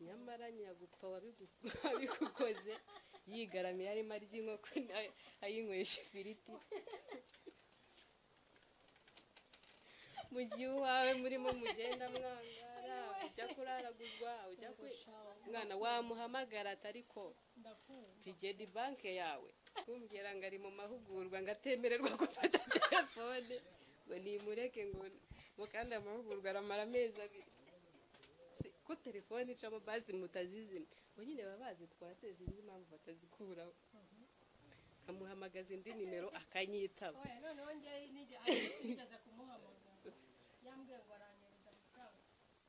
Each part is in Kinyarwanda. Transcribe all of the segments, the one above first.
nyamara nyiragupfa wabigukoze yigaramiye arimo arya inkoko ayinywesha ifiriti mu gihe uwawe murimo mugenda mwangara ujya kuraraguzwa ujya ku mwana wamuhamagara atariko tigedi banke yawe kumbwira ngo ari mu mahugurwa ngo atemererwa gufata telefone ngo nimureke ngo ngo kandi amahugurwa aramara amezi abiri ko telefone icamo bazi mutazizima ngo nyine baba bazitwara sinzi impamvu batazikuraho amuhamagaza indi nimero akanyitaba oya noneho ngewe nigeze kumuhamagara yambwiye ngo aranyereza amafaranga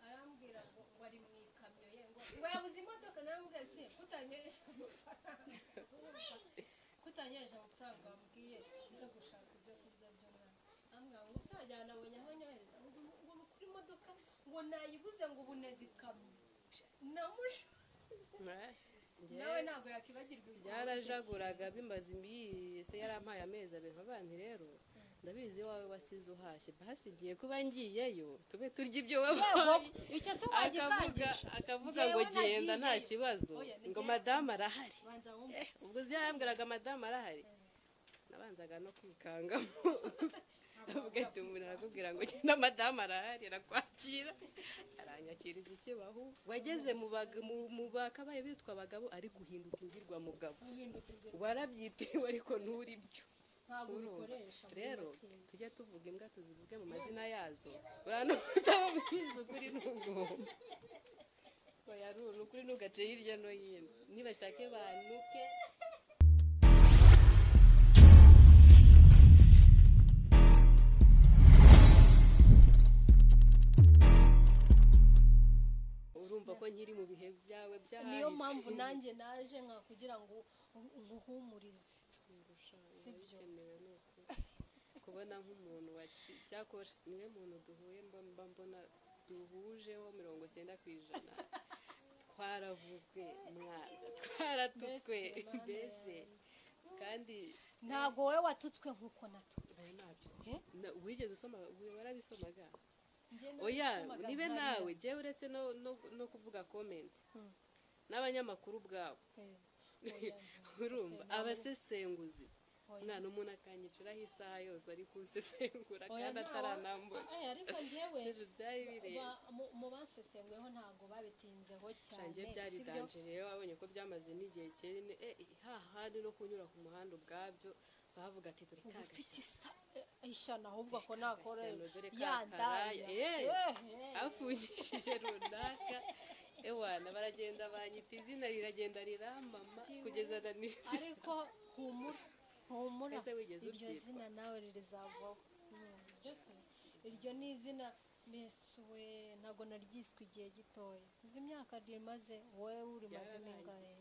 arambwira ngo ngo ari mu ikamyo ye ngo ngo yabuze imodoka narambwira ati kutanyereje amafaranga kutanyereje amafaranga wambwiye nza gushaka ibyo kurya by'umwana ambwira ngo uzajya anabonye aho nyohereza ngo ngo ni kuri modoka ngo nayibuze ngo ubu neza ikamyo namusha nawe ntabwo yakibagirwa ibyo byarajaguraga bimaze imbiyi se yarampaye amezi abiri abandi rero ndabizi iwawe wasize uhashye basi igiye kuba ngiyeyo tube turya ibyo wabaye icyo se akavuga wagisangisha akavuga Njyewe ngo genda nta nagiyeyo. kibazo Oya, ni ngo njyewe. madamu arahari banza wumve Eh, ubwo uzi yambwiraga madamu arahari nabanzaga no kwikangamo avuga ati umuntu arakubwira ngo genda madamu arahari arakwakira aranyakiriza ikibaho wageze mu bag- mu- mu bakabaye bitwa abagabo ari guhinduka ingirwa mugabo guhinduka ibyo warabyitiriwe ariko nturi byo ntabwo Urumva. ubikoresha muri rero make. tujya tuvuga imbwa tuzivuge mu mazina yazo urana utaba mwiza ukuri n'ugomba oya ruru ukuri ntugace hirya no hino nibashake banuke urumva ko nkiri mu bihe byawe byahise niyo mpamvu nanjye naje nka kugira ngo nkuhumurize si byo kubona nk'umuntu waci- cyakora niwe muntu duhuye mba mba mbona duhujeho mirongo icyenda ku ijana twaravuzwe mwana twaratutswe Mbese, mbese kandi ntabwo wowe watutswe nk'uko natutswe oya ntabyo uzi. Eh? Na- wigeze usoma wi- warabisomaga Njye oya nabisomaga nibe ntarira. nawe jyewe uretse no, no, no kuvuga comment Mm. n'abanyamakuru ubwabo Eh, oya, urumva Gusenga. abasesenguzi oya. umwana umuntu akanyiciraho isaha yose ari kunsesengura kandi Oya, ntawe- ataranambura Eh, ariko njyewe ejo byari bireba ba- mu- mu basesenguyeho ntabwo babitinzeho cyane shange byari sibyo? danje rero wabonye ko byamaze n'igihe kinini eh, hahandi no kunyura ku muhanda ubwabyo bavuga ati dore uba ufite kagashyano isa eh, ishana ahubwo ko nakora dore yandaya kakaraya eh, afungishije runaka ewana baragenda banyita izina riragenda riramama kugeza na nisi ariko humura humura Ese wigeze iryo uryitwa? zina nawe rizavaho Mm, iryo se- iryo ni izina mesuwe ntabwo naryiswe igihe gitoya izi myaka rimaze wowe urimaze n'ingahe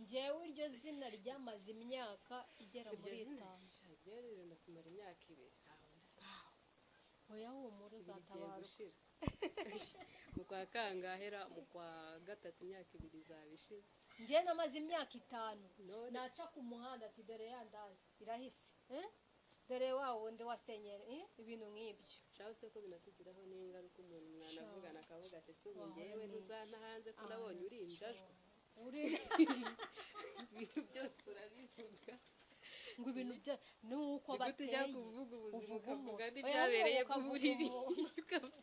njyewe iryo zina ryamaze imyaka igera iryo muri zina itanu shange rirenda kumara imyaka ibiri ntawe wowe humura bigiye uzatabaruka gushira mu kwa kangahera mu kwa gatatu imyaka ibiri izaba ishize njyewe namaze imyaka itanu none naca ku muhanda ati dore ya ndani irahise Eh? dore wa wundi wasenyera eh? ibintu nk'ibyo shaho se ko binatugiraho n'ingaruka umuntu mwana Shaho. avugana akavuga ati si ubu Waho njyewe ni ntuzana hanze ko nabonye uri injajwa Uri- ibintu byose urabivuga ngo ibintu bya nuko ni gute ujya bateye kuvuga ubuzima uvuga ukavuga umuntu. Oya, n'ibyabereye nuko ku ukavuga buriri umuntu. Ukavuga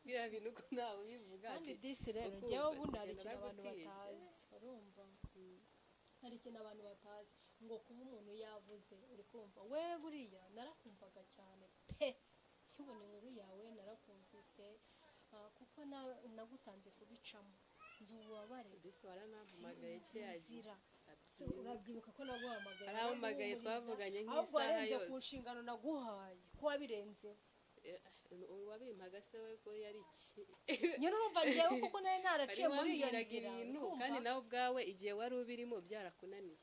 biriya bintu ko ntawe ubivuga kandi ati disi rero ukumva, njyewe ubundi hari ugenda ikintu abantu bagutera. batazi urumva hari ikintu abantu batazi ngo kuba umuntu yavuze uri kumva we buriya narakumvaga cyane pe nkibona inkuru yawe narakumvise ah, kuko na- nagutanze kubicamo nzi ububabare disi waranampamagaye cyagiye nzira urabyibuka ko naguhamagaye Arampamagaye, naraguhumuriza, twavuganye ahubwo nk'isaha warenze ku yose. nshingano naguhaye kuba birenzeho wabimpaga se we ko yari iki nyine urumva njyewe kuko nawe wari naraciye muri iyo wambwiraga nzira ibintu urumva? kandi nawe ubwawe igihe wari ubirimo byarakunaniye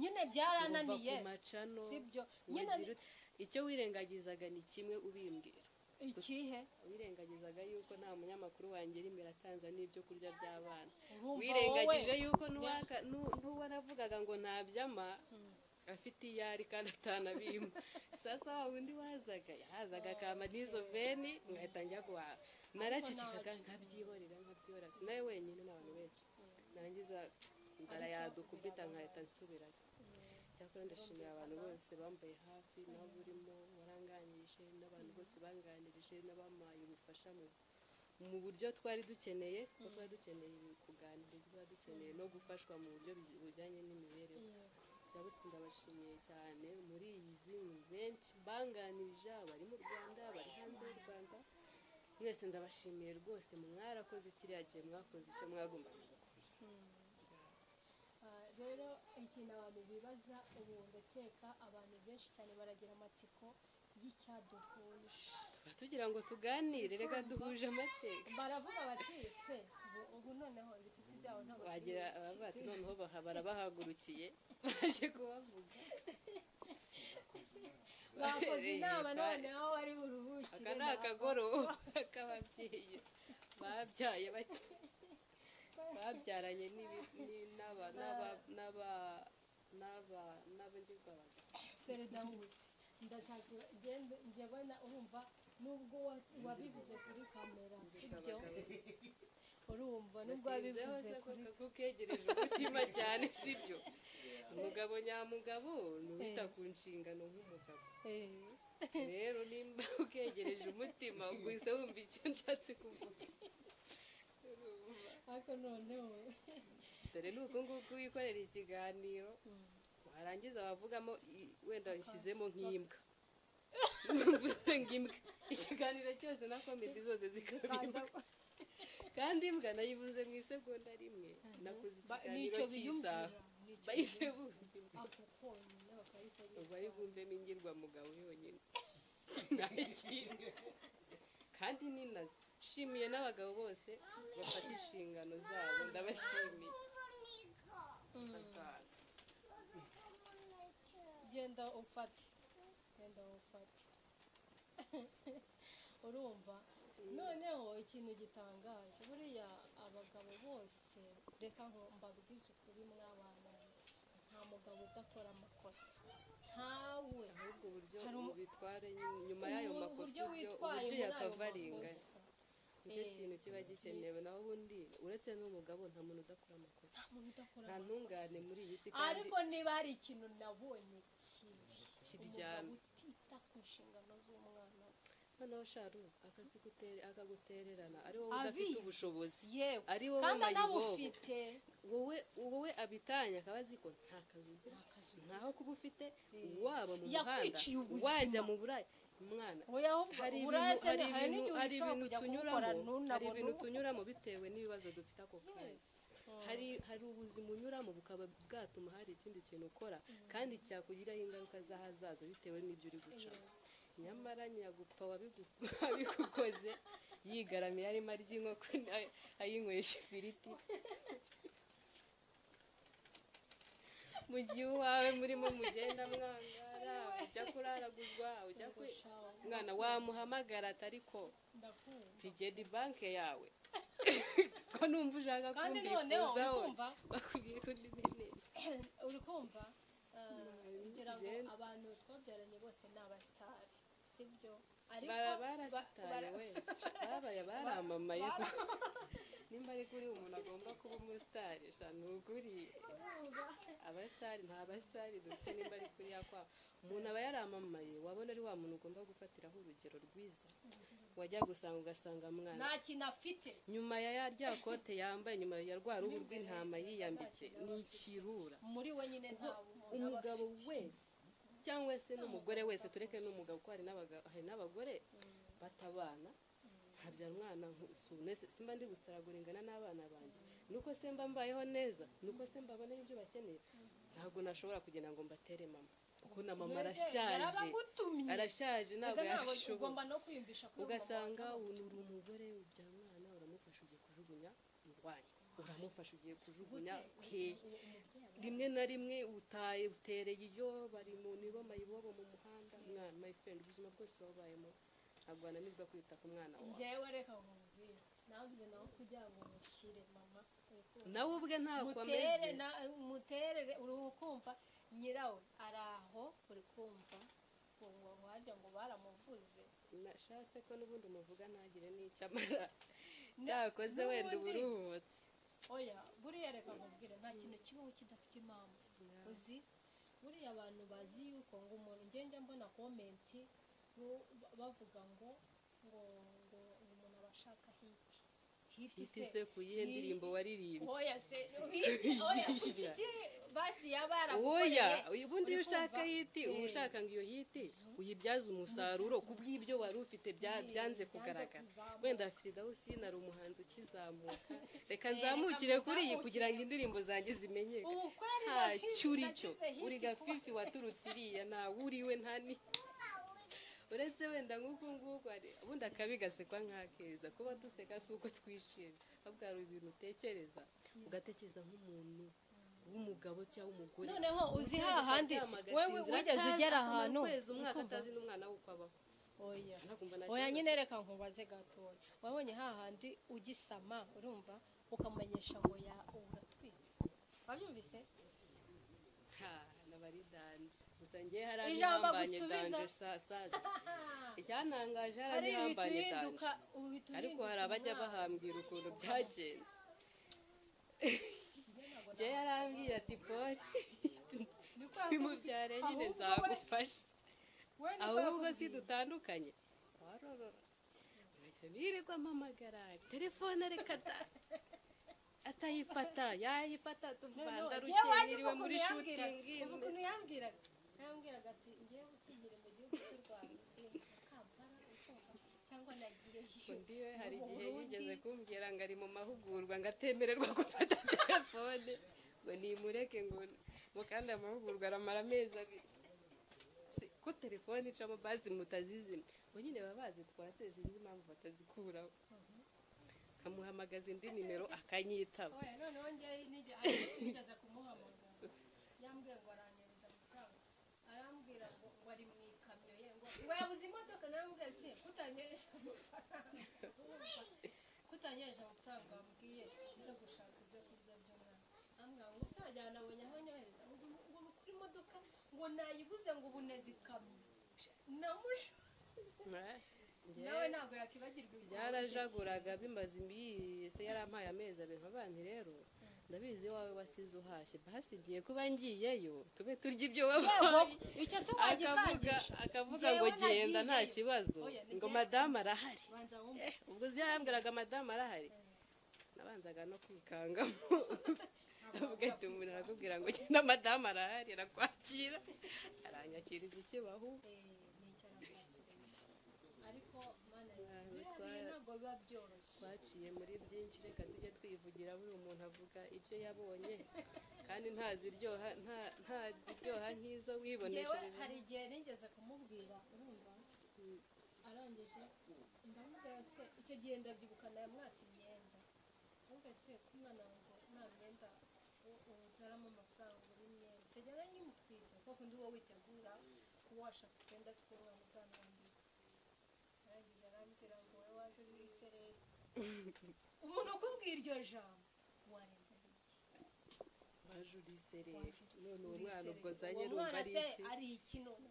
nyine kuva byarananiye ku macano sibyo nyine ugira ute- icyo wirengagizaga ni kimwe ubimbwira ikihe wirengagizaga yuko nta munyamakuru wangera imbere atanza n'ibyo kurya by'abana Urumva wirengagije wowe? yuko n'uwaka n'u- n'uwaravugaga ngo ntabyama afite iyo ari kandi atanabimba sasa wa wundi wazaga yazaga akama n'izo veni mwahita njya guhaha naracecekaga nkabyihorera nkabyihorera sinawe wenyine n'abantu benshi narangiza inzara yadukubita nkahita nsubirayo cyakora ndashimira abantu bose bambaye hafi n'abo urimo waranganyije n'abantu bose banganirije n'abampaye ubufasha mu mu buryo twari dukeneye kuko twari dukeneye kuganirizwa dukeneye no gufashwa mu buryo buj- bujyanye n'imibereho ndabose ndabashimiye cyane muri iyi zimwe benshi banganirije abari mu rwanda abari hanze y'u rwanda mwese ndabashimiye rwose mwarakoze kiriya gihe mwakoze icyo mwagombaga gukora Ah, rero ikintu abantu bibaza ubu ndakeka abantu benshi cyane baragira amatsiko y'icyaduhuje tuba tugira ngo tuganire reka duhuje amateka baravuga bati se ubu- ubu noneho ibitutsi byaho ntabwo turi wagira buki." ababa bati noneho baha- barabahagurukiye baje kubavuga bakoze inama Eh, noneho ari buruhukire aka ni naho. akagoroba k'ababyeyi babyaye bake babyaranye n'ibi- ni- n'aba- n'aba- n'aba- n'aba- n'abagirwa abagabo. perezida w'ubuzi ndashaka ngende njye bona urumva nubwo wa- wabivuze kuri kamera ibyo urumva nubwo Batinzeho wabivuze se ko kuri kukegereje umutima cyane sibyo umugabo nyamugabo ni uwita ku nshingano nk'umugabo Eh. rero nimba ukegereje umutima gusa wumva icyo nshatse kuvuga ariko noneho dore ni uku nguku wikorera ikiganiro warangiza wavugamo i- wenda ushyizemo nk'imbwa mvuze nk'imbwa ikiganiro cyose na komedi zose zikaba imbwa kandi imbwa nayivuze mu isegonda rimwe nakoze Ba- ikiganiro cy'isaha nicyo bahise biyumvira. bumva imbwa ako konyine bakayikoresha ubu ari bwumvemo ingirwamugabo yonyine nta kindi kandi ni nazo nshimiye n'abagabo bose bafata inshingano zabo ndabashimiye Atanu. genda ufate genda ufate urumva noneho ikintu gitangaje buriya abagabo bose reka ngo mbabwize ukuri mwabana nta mugabo udakora amakosa ntawe ahubwo uburyo Hari umu- ubitware nyu- nyuma y'ayo Ubu- makosa uburyo uburyo witwaye uburyo muri ayo yakavarenganya makosa nicyo Eh, kintu kiba gikenewe naho ubundi uretse n'umugabo nta muntu udakora amakosa nta muntu udakora nta amakosa ntungane muri iyi si kandi ariko niba hari ikintu nabonye kibi Kiryamye. umugabo utita ku nshingano z'umwana we. noneho sharu akazi gutere- akagutererana ari wowe udafite Abizi. ubushobozi yewe ari wowe kandi mayibobo anabufite wowe wowe abitanye akaba azi ko nta kazi ugira ntaho kuba ufite waba mu muhanda Yakwiciye ubuzima. wajya mu buraya umwana oya ahubwo hari urazi ibintu hari hari ibintu n'igihe hari ushobora ibintu kujya kuwukora tunyuramo hari ntunabone ibintu ubu. tunyuramo bitewe n'ibibazo dufite ako kanya Yes. hari hari ubuzima unyuramo bukaba bwatuma hari ikindi kintu ukora kandi cyakugiraho ingaruka z'ahazaza bitewe n'ibyo uri gucamo nyamara nyagupfa wabigu- wabigukoze yigaramiye arimo arya inkoko na- ayinywesha ifiriti mu gihe uwawe murimo mugenda mwangara ujya kuraraguzwa ujya kwe mwana wamuhamagara atari ko ndakumva tigedi banke yawe ko numva ushaka kandi noneho uri kumbifuzaho kumva bakubwiye ko ndi bene uri kumva eh, ngira ngo Ugenda. abantu twabyaranye bose ni abasitari sibyo ariko bara ba- barasitaye bara- we babaye baramamaye nimba ari kuri umuntu agomba kuba umusitari sha ni ukuri urumva? abasitari nta basitari dufite nimba ari kuri yakwa umuntu aba yaramamaye wabona ari wa muntu ugomba gufatiraho urugero rwiza wajya gusanga ugasanga mwana nta kintu afite nyuma ya ya rya kote yambaye nyuma ya rwa ruhu rw'intama yiyambitse ni ikirura muri we nyine nta bumuntu umugabo aba wese cyangwa se n'umugore wese tureke n'umugabo kuko hari n'abaga- hari n'abagore batabana nkabyara umwana nkusune simba ndi gusaragura ingana n'abana banjye nuko se mba mbayeho neza nuko se mbabonera ibyo bakeneye ntabwo nashobora kugenda ngo mbatere mama kuko na mama arashaje yarabagutumye arashaje ntabwo yabishobora ugomba no kwiyumvisha ko uri ugasanga umugabo. uri uri umugore ubyara umwana uramufasha ugiye kujugunya urwanya uramufasha ugiye kujugunya hehe rimwe na rimwe utaye utereye iyo bari mu nibo mayibobo mu muhanda mwana my friend ubuzima bwose wabayemo ntabwo wananirwa kwita ku mwana wawe njyewe reka nkubwire nabwiye nawe kugira ngo mushyire mama urukundo. nawe ubwe ntabwo mutere ameze na- muterere uri kumva nyirawe ari aho uri kumva ubu wajya ngo baramuvuze nashase ko n'ubundi umuvuga ntagire n'icyo amara cyakoze wenda uba uruhutse oya buriya reka nkubwire nta kintu kibaho kidafite impamvu uzi buriya abantu bazi yuko ngo umuntu ngenda mbona komenti bo- bavuga ngo ngo ngo uyu muntu aba ashaka hiti hiti se hitise ku yihe ndirimbo waririmbye oya se hiti oya kuki iki basi yaba oya yaragukoreye ubundi iyo uri ushaka kumva? hiti uba ushaka ngo iyo hiti uyibyaze umusaruro ku bw'ibyo wari ufite bya- byanze kugaragara kuzamuka. wenda afite dawusine ari umuhanzi ukizamuka reka nzamukire kuri iyi kugira ngo indirimbo zanjye zimenyeke ubu kweri nta cyo uri cyo uri gafifi waturutse iriya ntawe uriwe nta ni uretse wenda nk'uku nguku hari ubundi akabigase kwa nkakeza kuba duseka si uko twishimye babwira hari ibintu utekereza ugatekereza nk'umuntu w'umugabo cyangwa umugore noneho uzi hahandi Agasinzira wewe wigeze atazi- ugera akamara ahantu ukwezi umwaka ukumva- atazi n'umwana we uko abaho oya Nakumva nakibazo. oya nyine reka nkubaze gatoya wabonye hahandi ugisama urumva ukamenyesha ngo ya uratwite wabyumvise Ha, naba ari danje gusa ngewe hari Ijambo abihambanye agusubiza. danje sa- sasa icyantangaje hari hari ibintu abihambanye uhinduka danje uhita ariko uhinduka hari abajya umwana. bahambwira ukuntu byagenze njye yarambwiye ati pori bimubyare nyine ahubwo we- nzagufasha We niko ahubwo si yakubwiye. dutandukanye warorora birirwa amamagara telefone reka da- atayifata yayifata tuvanda Jewe rushe nzi niriwe muri ukuntu yambwiraga. shooting Ubu ukuntu yambwiraga yambwiraga ati ngewe usigira mu gihugu cy'u rwanda ukinjira kampala ukumva cyangwa nagiyeyo ndiwe hari Mu igihe Burundi. yigeze kumbwira ngo ari mu mahugurwa ngo atemererwa gufata telefone ngo nimureke ngo ngo kandi amahugurwa aramara amezi abiri Si ko telefone icamo bazi mutazizima ngo nyine baba bazitwatse sinzi impamvu batazikuraho nkamuhamagaza indi nimero akanyitaba oya noneho ngewe nijya nigeze kumuhamagara yambwiye ngo aranyereza amafaranga arambwira ngo ngo ari mu ikamyo ye ngo ngo yabuze imodoka nambwiye se kutanyereje amafaranga kutanyereje amafaranga wambwiye nza gushaka ibyo kurya by'umwana ambwira ngo uzajyana nabonye aho nyohereza ngo ngo ni kuri modoka ngo nayibuze ngo ubu neza ikamyo namusha nawe ntabwo yakibagirwa ibyo byarajaguraga bimaze imbiyi se yarampaye amezi abiri abandi rero ndabizi iwawe wasize uhashye basi igiye kuba ngiyeyo tube turya ibyo wabaye icyo se akavuga wagikangisha akavuga Njyewe ngo genda nta nagiyeyo. kibazo Oya, ni ngo byiza. madamu arahari banza wumve Eh, ubwo uzi yambwiraga madamu arahari nabanzaga no kwikangamo avuga ati umuntu arakubwira ngo genda madamu arahari arakwakira aranyakiriza ikibaho ariko mana yawe biriya bintu ntabwo biba byoroshye twaciye muri byinshi reka tujye twivugira buri umuntu avuga ibyo yabonye kandi ntaziryoha nta- ntaziryoha nk'izo ngewe wiboneshereje hari igihe nigeze kumubwira urumva arangije ndamubwira se icyo gihe ndabyibuka nayamwatse imyenda uvuga se ko umwana wanjye nta myenda utaramo amafaranga uri imyenda icyo gihe nari ngimutwite kuko undi uba witegura kuba washaka utwenda tw'umwana uzamwambika arangije arambwira ngo wowe waje uri isereri umuntu ukubwira iryo jambo warenze iki waje uriserera Waje uri none uwo isereri. mwana ubwo Uwo zanye rumva mwana ari se iki ari iki none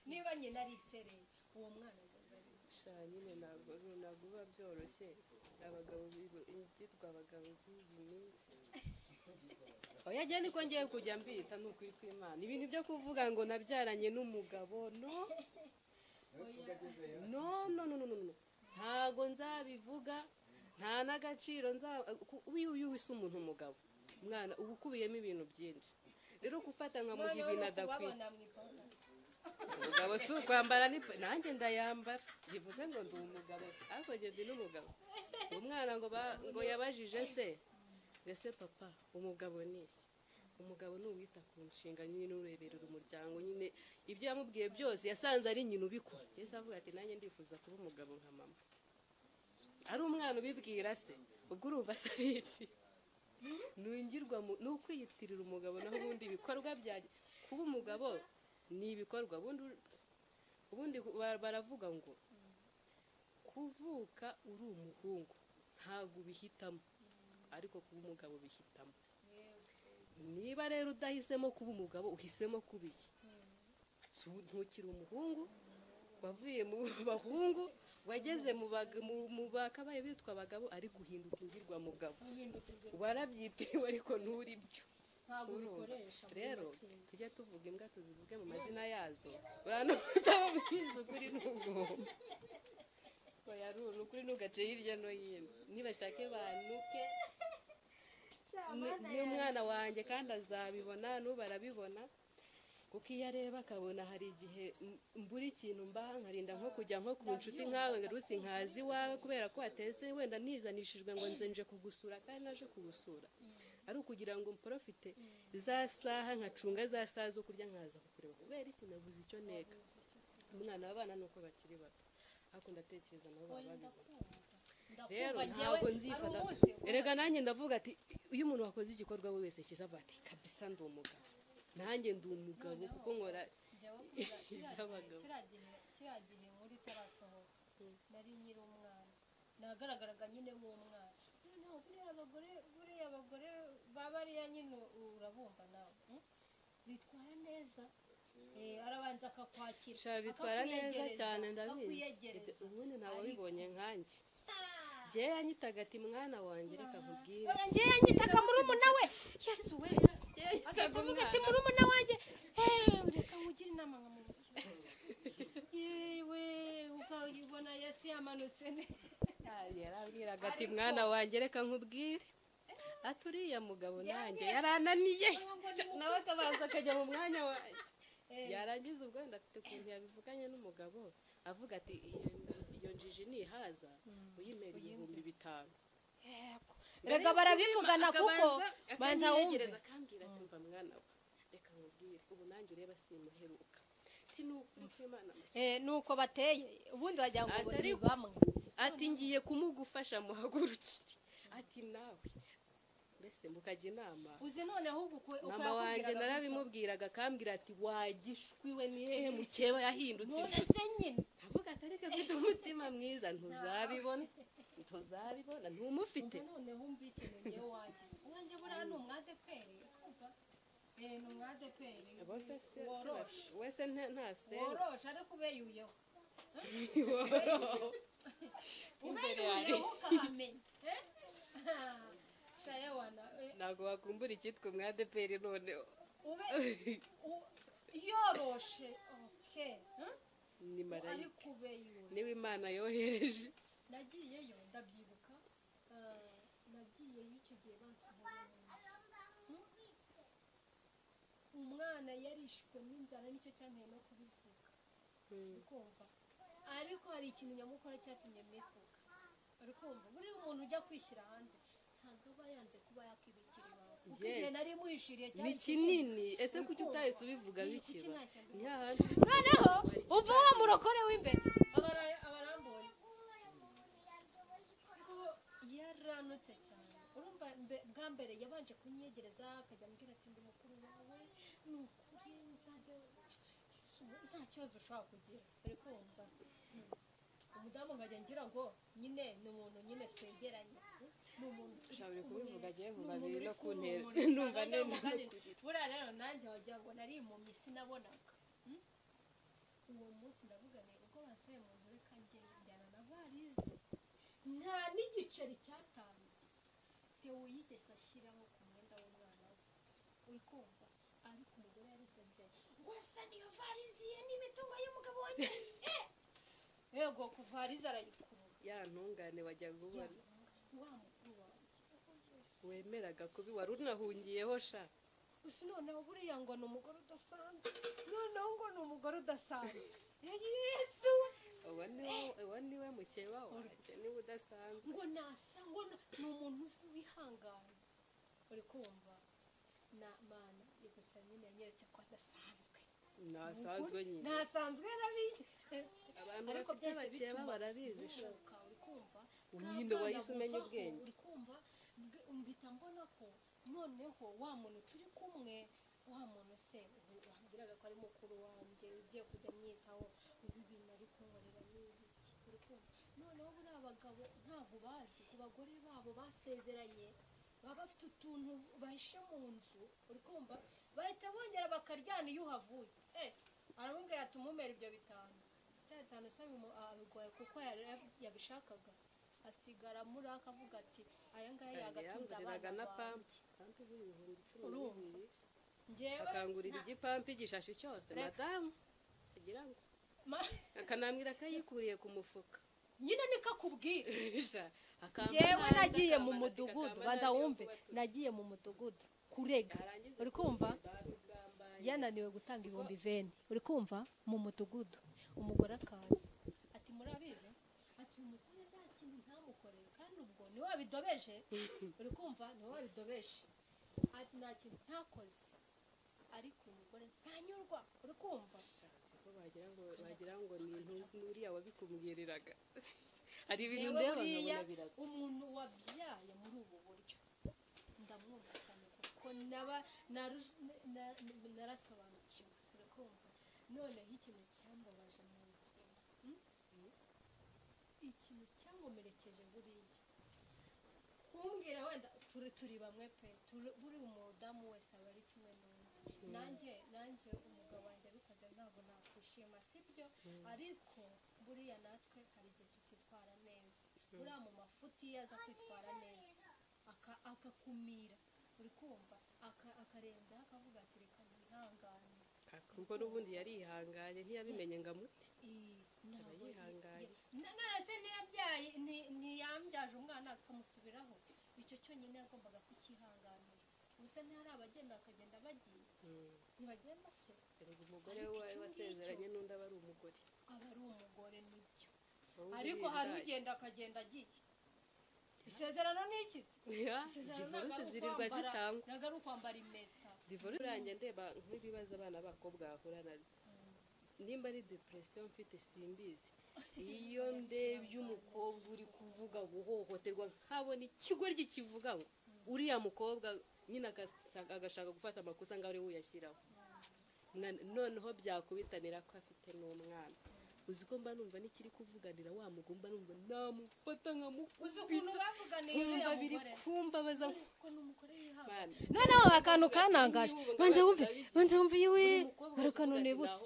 niba nyina ari isereri uwo mwana ageze ari iki? sha nyine ntabwo ntabwo biba byoroshye abagabo bibo- ibyitwa abagabo z'iyi minsi oya njye niko ngiye kujya mbita ni ukuri kw'imana ibintu byo kuvuga ngo nabyaranye n'umugabo no no no no no no no ntago nzabivuga nta n'agaciro nza uyu uyu wese umuntu umugabo mwana uba ukubiyemo ibintu byinshi rero gufata nkamuha noneho ibintu no adakwiye kubabona mu ipapu umugabo si ukwambara ni nanjye ndayambara bivuze ngo ndi umugabo ariko njye ndi n'umugabo umwana ngo ba- ngo yabajije se mbese papa umugabo ni iki umugabo ni uwita ku nshinga nyine ureberera umuryango nyine ibyo yamubwiye byose yasanze ari nyina ubikora yahise avuga ati nanjye ndifuza kuba umugabo nka mama ari umwana ubibwira se ubwo urumva se ari iki nungirwa mu- ni ukwiyitirira umugabo naho ubundi ibikorwa bya kuba umugabo ni ibikorwa ubundi ur- ubundi ku- ba- baravuga ngo kuvuka uri umuhungu ntabwo ubihitamo ariko kuba umugabo ubihitamo niba rero udahisemo kuba umugabo uhisemo kuba iki Si u- ntukiri umuhungu wavuye mu bahungu wageze mu baga- mu- mu bakabaye bitwa abagabo ari guhinduka ingirwa mugabo guhinduka ibyo warabyitiriwe ariko nturi byo ntabwo urumva. ubikoresha muri rero make. tujye tuvuga imbwa tuzivuge mu mazina yazo uranabwiza ukuri n'ugomba bayarura ukuri ntugace hirya no hino nibashake banuke ni- n'umwana wanjye kandi azabibona n'ubu arabibona kuko iyo areba akabona hari igihe m- mbura ikintu mbaha nkarinda nko kujya nko ku nshuti nkawe ngo rusi nkazi iwawe kubera ko watetse wenda nizanishijwe ngo nze nje kugusura kandi naje kugusura ari ukugira ngo mporofite za saha nkacunga za saha zo kurya nkaza kukureba kubera iki nabuze icyo nteka umwana w'abana ni uko bakiri bato ariko ndatekereza nabo baba babizi rero ntabwo nzifata erega nanjye ndavuga ati iyo umuntu wakoze igikorwa we wese cyiza avuga ati kabisa ndi umugabo nanjye ndi umugabo kuko nkora Iby'abagabo. kiriya gihe nkuru itarasohoka nari nkiri umwana nagaragaraga nyine w'umwana noneho buriya abagore buriya abagore ba bariya nyine urabumva nawe hmm? bitwara neza Eh, arabanza akakwakira sha bitwara neza akakwiyegereza, cyane ndabizi akakwiyegereza ubundi ntawe Ariko- wabibonye nkanjye jyewe yanyitaga ati mwana wanjye reka nkubwire ngewe yanyitaga murumuna we yesu we Jyewe yanyitaga agahita avuga ati umwana. murumuna wanjye eee reka nkugire inama nkamubwira yewe ukayibona yesu yamanutse neza yarabwiraga ati mwana wanjye reka nkubwire ati uriya mugabo nanjye yarananiye nawe akabanza akajya mu mwanya wanjye yarangiza ubwo wenda afite ukuntu yabivuganye n'umugabo avuga ati "Iyo- iyo njiji nihaza uyimera ibihumbi bitanu rega barabivugana kuko Akabanza banza wumve akanyegereza akambwira ati mva mwana we reka nkubwire ubu nanjye ureba simuheruka ati ni ukuri kw'Imana mama." Eh, ni uko bateye ubundi wagira ngo Atari ni uko- bamwe ati ngiye kumugufasha muhagurukire ati nawe mbese mukajya inama uzi noneho ubu mama wanjye narabimubwiraga akambwira ati wagishwi we ni hehe mukeba yahindutse inshuti ntunese nyine avuga ati ariko afite umutima mwiza ntuzabibona ntuzabibona ntumufite Umva noneho umva ikintu ngewe wanjye wanjye buriya ni umwadeperi kumva Eh, ni umwadeperi abo se se woroshe se- wese nta- ntasenga woroshe ariko ubeyuyeho imbere hari ubeyuyeho ukahamenya Eh? shaya wana eh, ntabwo wakumbura icyitwa umwadeperi noneho ube u- yoroshe oke ni marayika ariko ubeyuye niwe imana yohereje nagiyeyo ndabyibuka eh, nagiyeyo icyo gihe bansohoreye mu nzu. umwana yarishwe n'inzara nicyo cyanteye no kubivuga ukumva ariko hari ikintu nyamukuru cyatumye mbivuga ariko wumva buriya umuntu ujya kwishyira hanze ntabwo aba yanze kuba yakibikira iwawe kuko Yes. igihe nari mwishiriye cyari ni kinini ese kuki utahise ubivuga Ni iki bikiba ntacyo mbivuga. ni hahandi noneho uva wa murokore w'imbere Abara- abarambonye kuko yaranutse cyane urumva mbe- bwa mbere yabanje kunyegereza akajya ambwira ati ndi mukuru wawe ni ukuri nzajya nta kibazo ushobora kugira ariko wumva hmm, umudamu nkajya ngira ngo nyine ni umuntu nyine twegeranye ni umuntu turi ushobora kumwe. kubivuga agiye Ni mu umuntu babiri uri no ku ntera kumurika. numva Abajya nenda no bamugana. kurira buriya rero nanjye wagira ngo nari impumyi sinabonaga hmm? uwo munsi ndavuga nti ubwo bansohoye mu nzu reka njyeyo njyana na varize nta n'igiceri cyatanu tewo yigeze ashyiraho ku mwenda w'umwana we uri kumva ariko umugore yarisanze ngo asa niyo varize ye n'imitungo y'umugabo wanjye Eh! yego ku varize arayikurura ya ntungane wajyaga ubona wa mukuru wanjye wemeraga kubi wari unahungiyeho sha gusa noneho buriya ngo ni umugore udasanzwe noneho ngo ni umugore udasanzwe yesu uwo ni wo- uwo ni we mukeba wanjye niwe udasanzwe ngo nasa ngo na- ni umuntu uzi wihangana uri kumva na mana gusa nyine yanyeretse ko adasanzwe ntasanzwe nyine ntasanzwe yarabizi abantu ariko bafite byose abakeba bituma barabizi sha uruhuka uri kumva Nyine wahise umenya ubwenge. uri kumva bwe- mpita mbona ko noneho wa muntu turi kumwe wa muntu se ubu wambwiraga ko ari mukuru wanjye ugiye kujya amwitaho ubu ibintu ari kunkorera ni ibiki uri kumva noneho buriya abagabo ntabwo bazi ku bagore babo basezeranye baba bafite utuntu bahishe mu nzu uri kumva bahita bongera bakaryana iyo uhavuye Eh, aramubwira ati umumere ibyo bitanu amatara atanu asaba umu- abigoye kuko yari yab- yabishakaga asigara muri akavuga ati aya ngaya yagatunze yambugiraga abana na banjye pampi pampi igura ibihumbi icumi Urumva? n'ibiri njyewe akangurira nta- igipampi igishashi cyose Reka. madamu kugira ngo ma- akanambwira akayikuriye ku mufuka nyine niko akubwira Ija, akamba njyewe nabi, nagiye akamba mu nabi, mudugudu akamba banza nabi, wumve avuga ati, nagiye mu mudugudu kurega yarangiza uri kumva kugambaye. yananiwe gutanga ibihumbi veni uri kumva mu mudugudu umugore akaza ati murabizi ati uyu mugore nta kintu ntamukoreye kandi ubwo niwe wabidobeje uri kumva niwe wabidobeje ati nta kintu ntakoze ariko uyu mugore ntanyurwa uri kumva Siko wagira ngo wagira ngo ni intunzi n'uriya wabikumbwiriraga hari ibintu Rero ndeba buriya nkabona biraza umuntu wabyaye muri ubu buryo ndamwumva cyane kuko naba naru- na- na- narasobanukiwe urakumva noneho ikintu cyambabaje mu buzima mm? ikintu cyamumerekeje buriya kumbwira wenda turi turi bamwe pe turi- buri umudamu wese aba ari kimwe n'undi nanjye nanjye umugabo wanjye abikoze ntabwo nakwishima sibyo ariko buriya natwe hari igihe tutitwara neza buriya mu mafuti iyo aza kwitwara neza aka- akakumira uri kumva aka- akarenzaho akavuga ati reka mwihangane kuko n'ubundi yarihanganye ntiyabimenye ngo amute Ii, ntabwo Aba yihanganye. ye- na- none se ntiyabyaye nti- ntiyambyaje umwana akamusubiraho icyo cyonyine yagombaga kukihanganira gusa ntihari abagenda bakagenda bagiye Mm. ntibagenda se Erega umugore Ariko we icyo ngicyo- wasezeranye n'undi aba ari umugore aba ari umugore nibyo Ahubwo ariko biriya hari ndaya. ugenda akagenda agiye isezerano ni iki se Ya, isezerano ntabwo divorce ari zirirwa ukwambara zitangwa ntabwo ari ukwambara impeta divorce urange ndeba nk'ibibazo abana b'abakobwa bahura nabyo nimba ari depression mfite simbizi iyo ndebye umukobwa uri kuvuga guhohoterwa nkabona ikigoryi kikivuga ngo uriya mukobwa nyine agasa- agashaka gufata amakosa ngo ari we uyashyiraho Na- noneho byakubitanira ko afite n'umwana uzi ko mba numva n'ikiri kuvuganira wa mugumba numva namufata uzi ukuntu nkamukubita bavuganiye nkumva uriya biri mugore kumbabaza ko ni umugore yihanga man noneho akantu kanangaje banza wumve banza wumve yewe buri mukobwa hari wese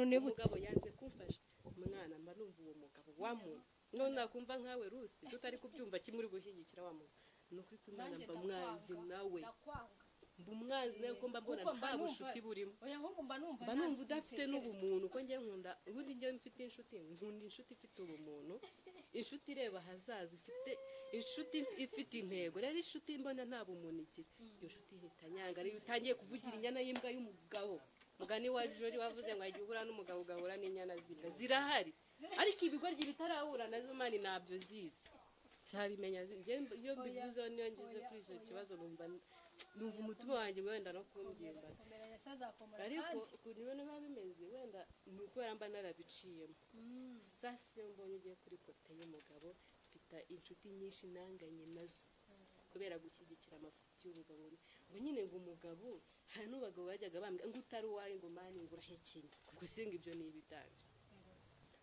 uvuga ati nahohotewe. nibutse hari akantu nibutse umugabo yanze kumfasha umwana mba numva uwo mugabo wamuntu none nakumva nkawe rusi tutari kubyumva kimwe uri gushyigikira wa muntu ni ukuri kw'imana Nanjye mba mwanzi ndakwanga, nawe ndakwanga mba umwanzi nawe ko mba mbona Kuko mba nta numva- bucuti burimo oya ahubwo mba numva mba nta numva suku udafite bitekereza. n'ubumuntu ko njye nkunda ubundi njyewe mfite inshuti nkunda inshuti ifite ubumuntu inshuti ireba ahazaza ifite inshuti ifite intego rero inshuti mbona nta bumuntu igira iyo nshuti ihita nyanga ariyo utangiye kuvugira inyana y'imbwa y'umugabo mugani wa jori wavuze ngo igihe uhura n'umugabo ugahura n'inyana z'imbwa zirahari ariko ibigoryi bitarahura nazo mani ntabyo zizi sabimenya iyo mbivuzeho niyo ngeze kuri icyo kibazo numva numva umutima wanjye wenda no kumbyimba Komera ya sazakomera ariko kandi ukuntu ibintu biba bimeze wenda ni ukubera mba narabiciyemo Mm. sasa iyo mbonye ugiye kuri kote y'umugabo mfite inshuti nyinshi nanganye nazo kubera gushyigikira amafuti y'ubugabo ngo nyine ngo umugabo hari n'ubagabo bajyaga bambwira ngo utari uwawe ngo mani ngo urahekenya ubwo singa ibyo ni ibidanje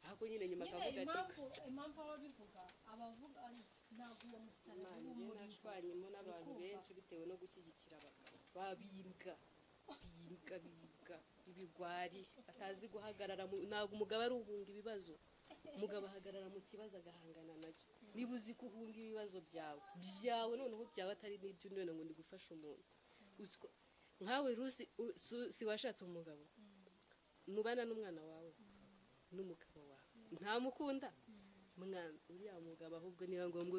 ahubwo nyine nyuma nyine akavuga ati impamvu impamvu ababivuga abavuga ntabwo uwo musaraba "Mani, uba njye umuriro nashwanyemo n'abantu Urikumva? benshi bitewe no gushyigikira abagabo babimbwa bimbwa bimbwa ibigwari batazi guhagarara mu- ntabwo umugabo ari uhunga ibibazo umugabo ahagarara mu kibazo agahangana nacyo niba uzi ko uhunga ibibazo byawe byawe noneho byawe atari n'ibyo undi wenda ngo ni gufasha umuntu Uzi ko- nkawe rusi u- si- si washatse umugabo mubana n'umwana wawe n'umugabo wawe ntamukunda mwana uriya mugabo ahubwo niba ngombwa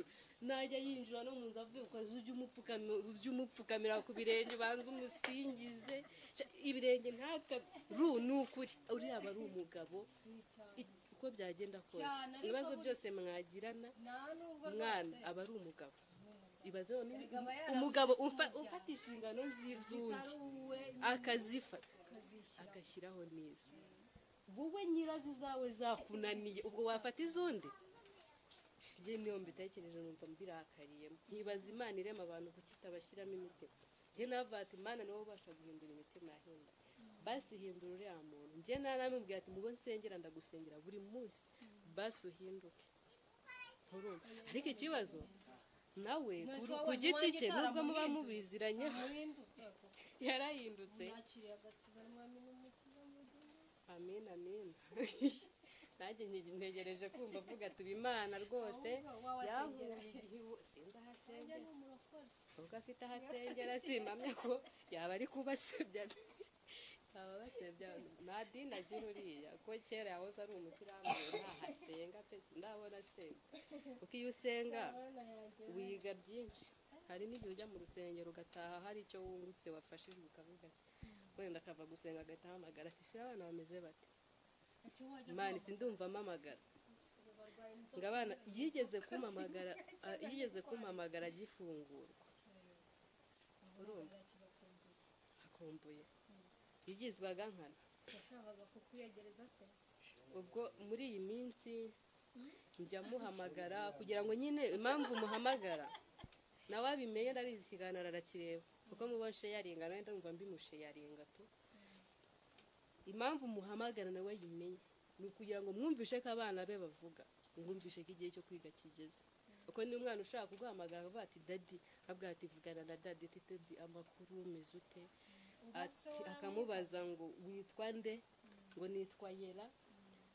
najya yinjira no mu nzu avuye ku kazi ujye umupfukami- ujye umupfukamira ku birenge ubanza umusingize Sha- ibirenge ntaka ru ni ukuri uriya aba ari umugabo cyane I- uko byagenda kose Cyane, ariko ibibazo buri- byose mwagirana nta nubwo mwana rwose aba ari umugabo ibaze none Erega aba yarabuze umugabo se umfa- umuryango. ufata inshingano z'iz'undi zitari uwe akazifata akazishyira agashyiraho neza wowe nyirazo zawe zakunaniye ubwo wafata iz'undi njye niyo mbitekereje numva mbirakariyemo nkibaza imana irema abantu kuki itabashyiramo imitima njye navuga ati imana niwe ubasha guhindura imitima yahinda basi hindura uriya muntu njye naramubwiye ati mubo nsengera ndagusengera buri munsi basi uhinduke Urumva? ariko ikibazo nawe Ntuzi wabonye ku giti uwanjye cye nubwo muba utaramuhinduye? mubiziranyeho muhinduke kuko yarahindutse nakiriye agakiza mwami n'umukiza mu gihe Amen, amen. nanjye nte- ntegereje kumva avuga tuba imana rwose yahuye igihe Nanjye sindahasengera ni umurokore. ubwo afite aho asengera simpamya ko yaba ari kubasebya yaba basebya nta dini agira uriya ko kera yahoze ari umusilamu ntahasenga pe ndabona asenga kuko iyo usenga Abana yanjye wiga byinshi hari n'igihe ujya mu rusengero ugataha hari icyo wungutse wafashijwe ukavuga wenda akava gusenga agahita ahamagara ati "Shira abana bameze bate ese wajya mani sindumva amamagara kubarwaye inzoka. ngo abana yigeze kumamagara a- yigeze kumamagara agifungurwa urumva Kibakumbuye. akumbuye yigizwaga nkana yashakaga kukuyegereza se ubwo muri iyi minsi njya muhamagara kugira ngo nyine impamvu muhamagara nawe abimenye ndabizi ikiganiro arakireba kuko muba nsheyaringa nawe ndumva mbimusheyaringa tu impamvu muhamagara nawe yimenye ni ukugira ngo mwumvishe ko abana be bavuga mwumvishe ko igihe cyo kwiga kigeze kuko niba umwana ushaka kuguhamagara akavuga ati dadi abwira ati vugana na dadi ati dadi amakuru umeze ute ati akamubaza ngo witwa nde ngo nitwa yera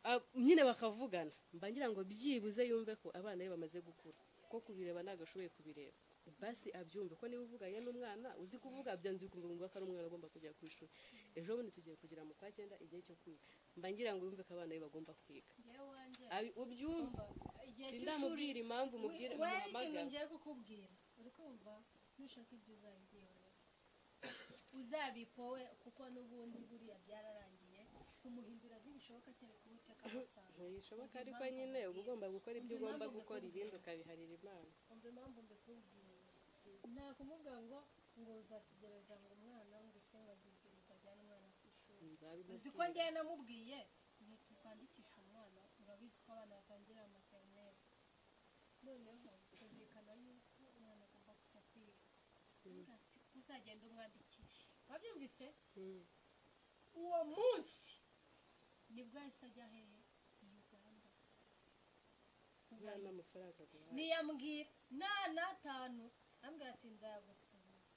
Ah, nyine bakavugana mba ngira ngo byibuze yumve ko abana be bamaze gukura kuko kubireba ntabwo ashoboye kubireba basi abyumve ko niba uvuganye n'umwana uzi kuvuga byanze bikumva ko ari umwana ugomba kujya ku ishuri ejo bundi tugiye kugira mu kwa cyenda igihe cyo kwiga mba ngira ngo yumve ko abana be bagomba kwiga njyewe wanjye Abi- ubyumva igihe cy'ishuri sindamubwira impamvu mubwira we ikintu muhamagara ngiye kukubwira uri kumva nushaka ibyo uzabigeraho uzabikowe kuko n'ubundi buriya byararangiye kumuhindura ntibishoboka kereka uwiteka amusanga ntibishoboka ariko nyine uba ugomba gukora ibyo ugomba gukora ibindi ukabiharira imana umva impamvu mbikubwira nta kumubwira ngo ngo uzategereza ngo umwana ngo ese ngabwibwiriza ajyane umwana ku ishuri uzi ko Nzabimusiga. njyewe namubwiye ntitukandikisha umwana urabizi ko abana batangira materineri noneho byumvikana yuko umwana agomba kujya kwiga Aravuga ati, uzagenda umwandikishe wabyumvise Mm. uwo munsi nibwo yahise ajya hehe i uganda Nta n'amafaranga guhaha. ntiyambwira nta n'atanu ambwira ati nzagusubiza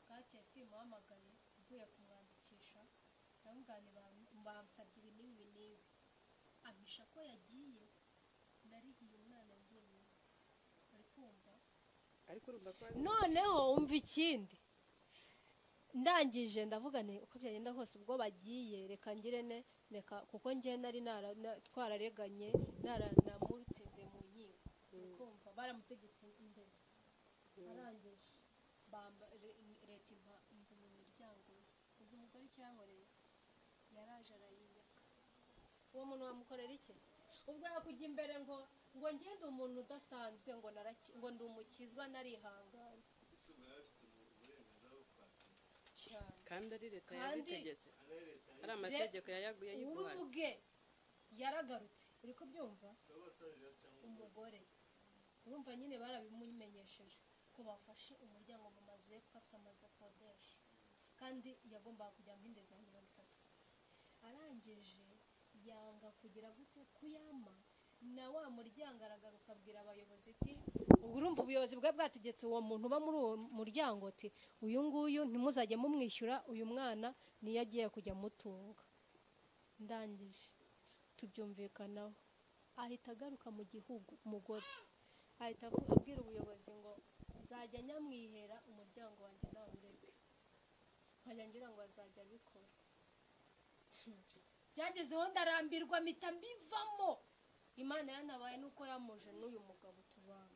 bwakeye simuhamagaye mvuye kumwandikisha ndamubwira bansabye ibi n'ibi n'ibi n'ibi ampisha ko yagiye narihiye umwana njyewe uri kumva ariko urumva ko noneho umva ikindi ndangije ndavuga nti uko byagenda kose ubwo bagiye reka ngire ne reka kuko njye nari nara- na- twarareganye nara- namutsinze mu nkiko kumva baramutegetse imbere arangije Bamba- re- leta impa inzu mu miryango ye. uzi umugore icyo yankoreye yaraje arayinyaka uwo muntu wamukorera iki ubwo yakujya imbere ngo ngo ngende umuntu udasanzwe ngo naraki- ngo ndi umukizwa narihanganye cyane kandi ari leta Kandi- yabitegetse ari amategeko yayaguye ubu ayiguhaye bwe yaragarutse uri kubyumva umugore urumva nyine barabimumenyesheje ko bafashe umuryango mu mazu ye kuko afite amazu akodesha kandi yagombaga kujya mu yindi zone mirongo itatu arangije yanga kugira gute kuyama na wa muryango aragaruka abwira abayobozi ati "Ubu urumva ubuyobozi bwa bwategetse uwo muntu uba muri uwo muryango ati uyu nguyu ntimuzajye mumwishyura uyu mwana niyo agiye kujya amutunga ndangije tubyumvikanaho ahita agaruka mu gihugu umugore ahita avu- abwira ubuyobozi ngo nzajya nyamwihera umuryango wanjye nawureke nkajya ngira ngo azajya abikora byagezeho ndarambirwa mpita mbivamo imana yanabaye nuko yamuje n'uyu mugabo tubana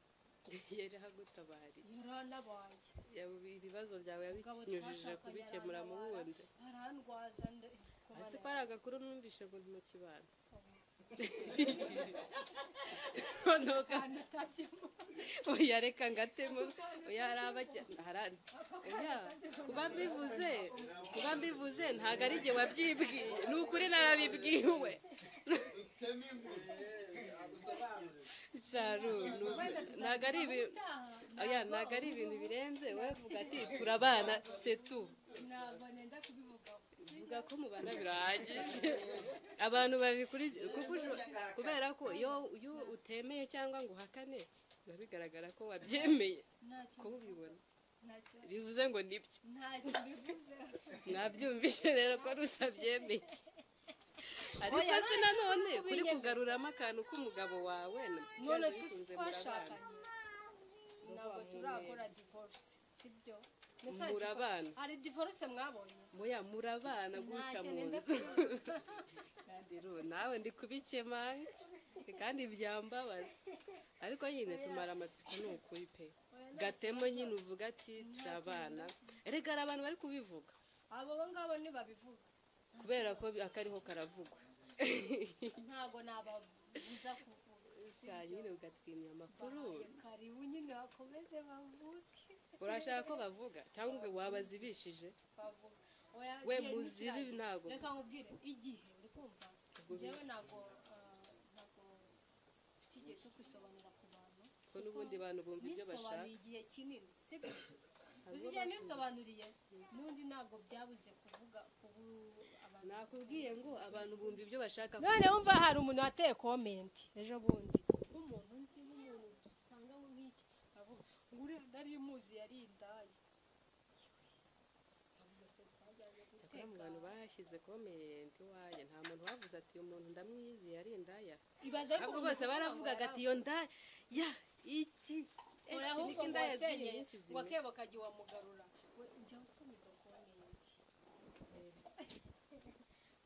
yari ahagutabari yaranabaye Yabu- ibibazo byawe Umugabo yabinyujije twashakanye kubikemura mu arantabara, wundi arandwaza nde- ko hasi ko bana- ari agakuru numvise ngo ni mu kibano noneho akantu utajyamo oya reka ngatemo oya hari abajya hari- oya kuba mbivuze kuba mbivuze ntabwo ari igihe wabyibwiye ni ukuri narabibwiwe sharu ni ukuri. ntabwo ari ibi- utaha oya ntabwo ari ibintu birenze wowe vuga ati turabana setu ntabwo nenda kubivugaho vuga ko mubana birahagije abantu babikurikiye kuko ujo- kubera ko iyo iyo utemeye cyangwa ngo uhakane biba bigaragara ko wabyemeye ntacyo ko ubibona ntacyo bivuze ngo nibyo ntacyo mbivuzeho mwabyumvise rero ko rusa byemeye ariko Oya, se nanone kuri kubinyemeza. kugaruramo akantu k'umugabo wawe none bikunze twashakanye murabana ntabwo turakora divorce sibyo Mbese hari Murabana. divo- hari divorce mwabonye muya murabana gutya ntacyo mu nenda nzu kandi rero nawe ndi kubikema kandi byambabaza ariko nyine tumara amatsiko ni ukuri pe gatemo nyine uvuga ati turabana erega hari abantu bari kubivuga abo bo ngabo ntibabivuga kubera ko bi- akariho karavugwa ntabwo nababuza kuvuga saa nyine ugatwimya amakuru Bahaye karibu nyine bakomeze bavuke urashaka ko bavuga cyangwa ngo wabazibishije bavuga Oya, we igihe muzibe ntikiragera. ntabwo reka nkubwire igihe uri kumva njyewe ntabwo ah, ntabwo mfite igihe cyo kwisobanura ku bantu ko n'ubundi bantu bumva ibyo bashaka nisobanuriye igihe kinini sibyo uzi igihe nisobanuriye n'undi ntabwo byabuze kuvuga kubu abantu nakubwiye ngo abantu bumva ibyo bashaka none wumva hari umuntu wateye komenti ejo bundi nk'umuntu nzi nk'umuntu dusanga aho nk'iki aravuga ngo uriya nari muzi yari indaya Cyakora mu bantu bahashyize komenti iwanjye nta muntu wavuze ati uyu muntu ndamwizi yari indaya ibaze ahubwo bose baravugaga ati iyo ndaya ya iki Eh, oya niko ahubwo indaya z'iyi wasenye minsi zimeze. ngo akebo kajya iwamugarura we ujya usubiza komenti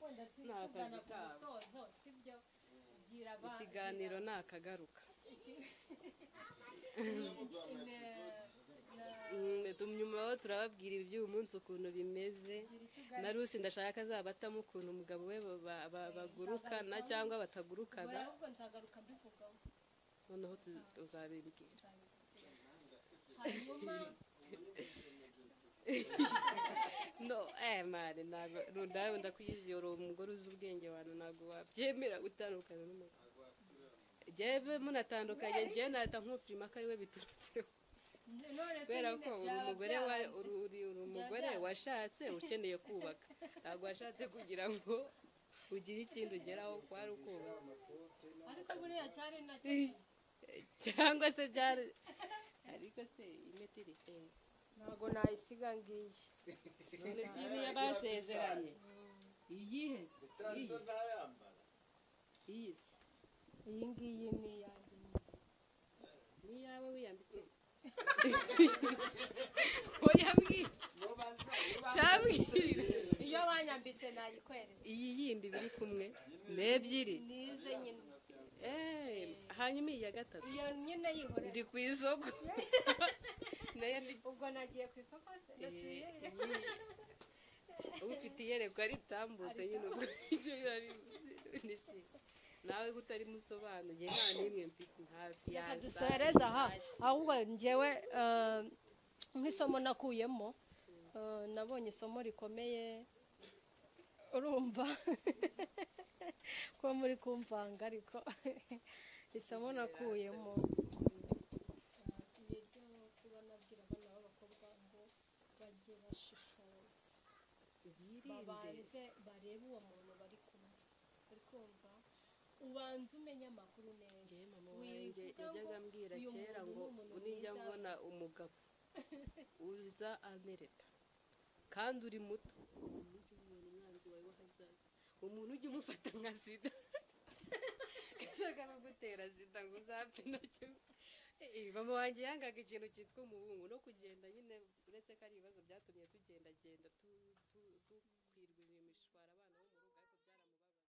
wenda tu- Ni akazi tugana ku kabo. musozo sibyo gira aba- ikiganiro nakagaruka tumyumaho turababwira iby'uyu munsi ukuntu bimeze na rusi ndashaka ko azabatamo ukuntu umugabo we ba- ba- ba- bagurukana cyangwa batagurukana ahubwo nzagaruka mbivugaho noneho tu- tuzabimbwira hanyuma no eh mani ntabwo rundawe ndakuyiziyora uwo mugore uzi ubwenge abantu ntabwo wabyemera gutandukana n'umugabo jyewe munatandukanye njyewe nahita nkufirima ko ariwe biturutseho none se kubera nyine ko uri byaba umugore wa byaranze. uri uri- uri umugore byaranze. washatse ukeneye kubaka ntabwo washatse kugira ngo ugire ikindi ugeraho kwari ukubaka ariko buriya cyari nacyo cyangwa se byari ariko se imiti iri hejuru ntabwo nayisiga ngiyi none si iyo basezeranye iyihe se iyi iyi se iyi ngiyi ni iyanjye ni iyawe wiyambitse wiyambwiye cyambwira iyo banyambitse nayikwereza iyi yindi biri kumwe ni ebyiri nize nyine Eh, hanyuma iyi ya gatatu iyo nyine yihorera ndi ku isoko nayo ndi ubwo nagiye ku isoko se nasubiye Eh, ufite iyerekwa ritambutse nyine ubwo icyo biba bi- ni se nawe ko utari musobanuye nta n'imwe mfite hafi reka yaza. dusoreze aha ahubwo ngewe eh, nk'isomo nakuyemo eh, nabonye isomo rikomeye urumva ko muri kumvanga ariko isomo nakuyemo ni ryo kuba nabwira abana b'abakobwa ngo bajye bashishoza Birinde. babanze barebe uwo muntu bari kumwe uri kumva ubanze umenye amakuru neza Njyewe mama wanjye wivuga yajyaga ngo ambwira uyu kera ngo muntu ni umuntu nijya mwiza, mbona umugabo uza amereta kandi uri muto umuntu ujya umubona umwanzi wawe w'ahazaza umuntu ujya umufata nka sida gashaka kugutera sida ngo uzapfe nacyo Eh, mama wanjye yangaga ikintu cyitwa umuhungu no kugenda nyine uretse ko ari ibibazo byatumye tugendagenda tu-